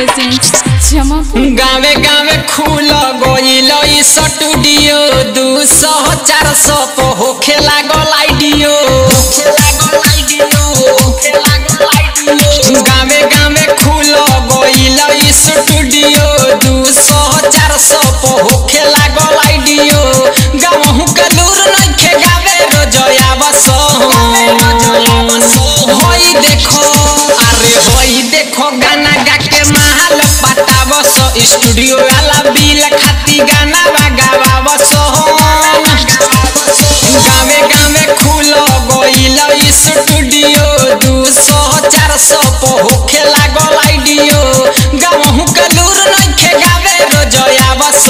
presents Jamapur. गावे गावे खुल गइल ई स्टूडियो दू सौ चार सौ पे होखे लागल आइडियो गावे गावे खुल गइल ई स्टूडियो दू सौ चार सौ पे होखे लागल आइडियो गावहु के दूर नइखे गावे रोजया बस होई देखो अरे होई देखो गाना गा के महल पटावस स्टूडियो वाला बिल खाती गाना बगावस गावे गावे खुल गइल ई स्टूडियो दू सौ चार सौ पे होखे लागल आइडियो गावहु के दूर नइखे गावे रोजया बस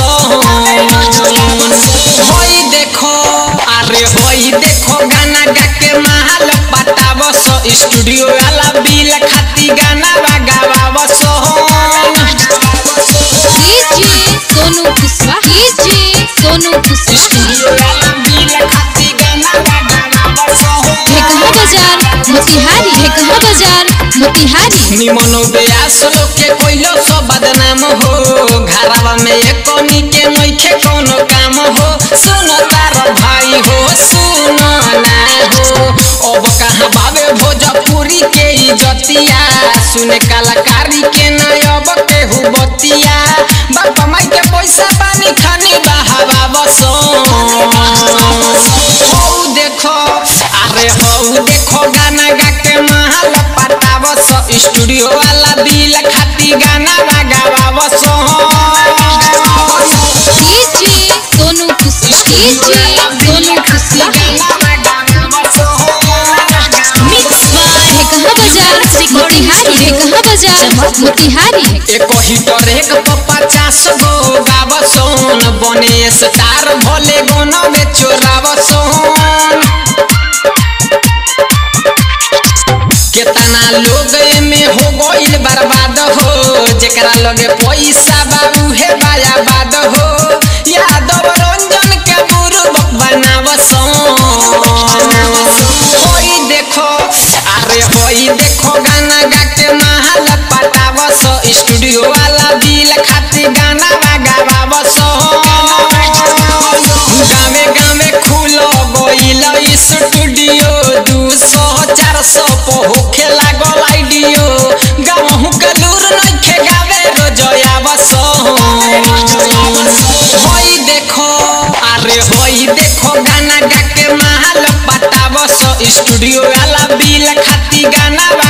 होई देखो अरे होई देखो गाना गा के महल पटावस स्टूडियो वाला बिल खाती गाना बगावस DJ Sonu Kuswa. DJ Sonu Kuswa. Studio वाला बिल खाती गाना बगावस ढेकहा बाजार मोतिहारी ढेकहा बाजार मोतिहारी निमनो बेयास लोग के कोइलो सो बदनाम हो घरवा में एक कोनी के नइखे कोनो काम हो सुनो तार भाई हो सुनो ना हो अब कहाँ बाबे भोजपुरी के इज्जतिया सुने कलाकारी के ना अब के हुबतिया बाप माई के पैसा पानी खानी बहावा बसो हौ देखो अरे हौ देखो गाना गा के महल पटावस स्टूडियो वाला बिल खाती गाना बगावस DJ Sonu Kuswa. DJ Sonu Kuswa. Mix by ढेकहा बाजार मोतिहारी ढेकहा बाजार मोतिहारी एक ही पर एक पचास गो गावसोन बने स्टार भले गोनो में चोरावसोन केतना लोग में हो गइल बर्बाद हो जेकरा लगे पैसा बाबू हे बायाबाद हो यादव रंजन के बुरुबक बनावसोन होई देखो अरे होई देखो गाना गा के महल पटावस स्टूडियो वाला बिल खाती गाना बगावस गावे गावे खुल गइल ई स्टूडियो दू सौ चार सौ पे होखे लागल आइडियो गावहु के दूर नइखे गावे रोजया बस होई देखो अरे होई देखो गाना गा के महल पटावस स्टूडियो वाला बिल खाती गाना